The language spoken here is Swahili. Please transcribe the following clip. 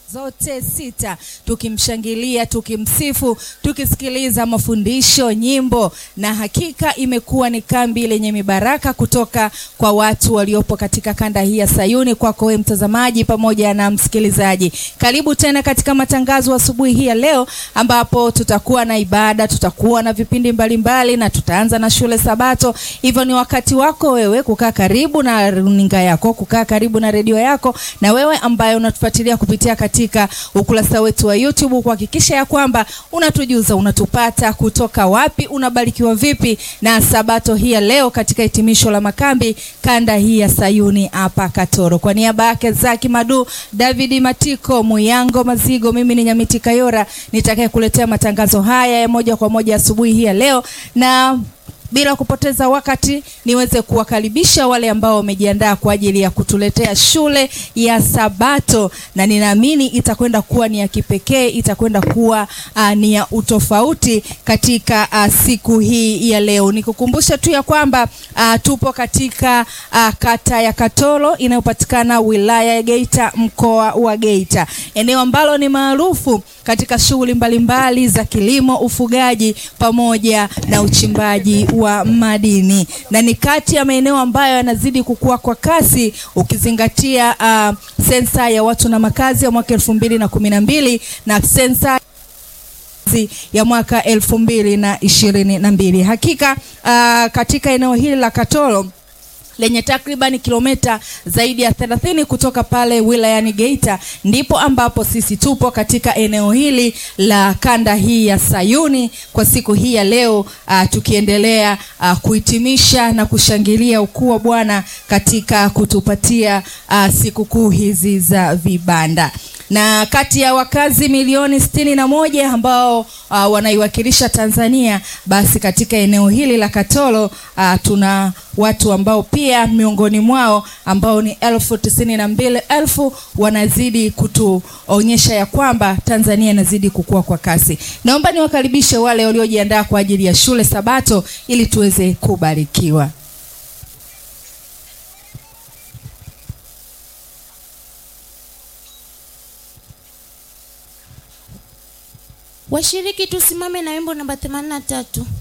zote sita tukimshangilia, tukimsifu, tukisikiliza mafundisho, nyimbo, na hakika imekuwa ni kambi lenye mibaraka kutoka kwa watu waliopo katika kanda hii ya Sayuni. Kwako wewe mtazamaji pamoja na msikilizaji, karibu tena katika matangazo asubuhi hii ya leo, ambapo tutakuwa na ibada, tutakuwa na vipindi mbalimbali mbali, na tutaanza na shule Sabato. Hivyo ni wakati wako wewe kukaa karibu na runinga yako, kukaa karibu na redio yako, na wewe ambaye unatufuatilia kupitia katika ukurasa wetu wa YouTube kuhakikisha ya kwamba unatujuza unatupata kutoka wapi, unabarikiwa vipi na Sabato hii ya leo katika hitimisho la makambi kanda hii ya Sayuni hapa Katoro. Kwa niaba yake Zaki Madu, David Matiko, Muyango Mazigo, mimi ni Nyamiti Kayora nitakaye kuletea matangazo haya ya moja kwa moja asubuhi hii ya leo na bila kupoteza wakati niweze kuwakaribisha wale ambao wamejiandaa kwa ajili ya kutuletea shule ya Sabato, na ninaamini itakwenda kuwa ni ya kipekee, itakwenda kuwa uh, ni ya utofauti katika uh, siku hii ya leo. Nikukumbusha tu ya kwamba uh, tupo katika uh, kata ya Katoro inayopatikana wilaya ya Geita, mkoa wa Geita, eneo ambalo ni maarufu katika shughuli mbalimbali za kilimo, ufugaji pamoja na uchimbaji wa madini, na ni kati ya maeneo ambayo yanazidi kukua kwa kasi ukizingatia uh, sensa ya watu na makazi ya mwaka elfu mbili na kumi na mbili na sensa ya mwaka elfu mbili na ishirini na mbili. Hakika uh, katika eneo hili la Katoro lenye takriban kilomita zaidi ya 30 kutoka pale wilayani Geita, ndipo ambapo sisi tupo katika eneo hili la kanda hii ya Sayuni kwa siku hii ya leo, uh, tukiendelea uh, kuhitimisha na kushangilia ukuu wa Bwana katika kutupatia uh, sikukuu hizi za vibanda na kati ya wakazi milioni sitini na moja ambao uh, wanaiwakilisha Tanzania, basi katika eneo hili la Katoro uh, tuna watu ambao pia miongoni mwao ambao ni elfu tisini na mbili elfu wanazidi kutuonyesha ya kwamba Tanzania inazidi kukua kwa kasi. Naomba niwakaribishe wale waliojiandaa kwa ajili ya shule Sabato ili tuweze kubarikiwa. Washiriki tusimame na wimbo namba 83.